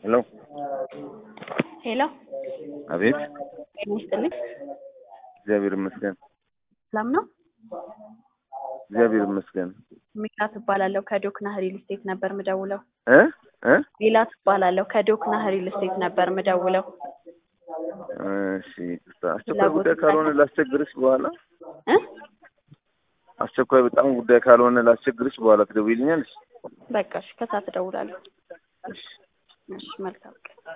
ሄሎ ሄሎ አቤት። ጤና ይስጥልኝ። እግዚአብሔር ይመስገን። ሰላም ነው? እግዚአብሔር ይመስገን። ሜላት እባላለሁ ከዶክና ሪል ስቴት ነበር ምደውለው። እ እ ሜላት እባላለሁ ከዶክና ሪል ስቴት ነበር ምደውለው። እሺ አስቸኳይ ጉዳይ ካልሆነ ላስቸግርሽ በኋላ እ አስቸኳይ በጣም ጉዳይ ካልሆነ ላስቸግርሽ በኋላ ትደውይልኛለሽ? በቃ እሺ፣ ከሰዓት እደውላለሁ። እሺ እሺ፣ መልካም ቀን።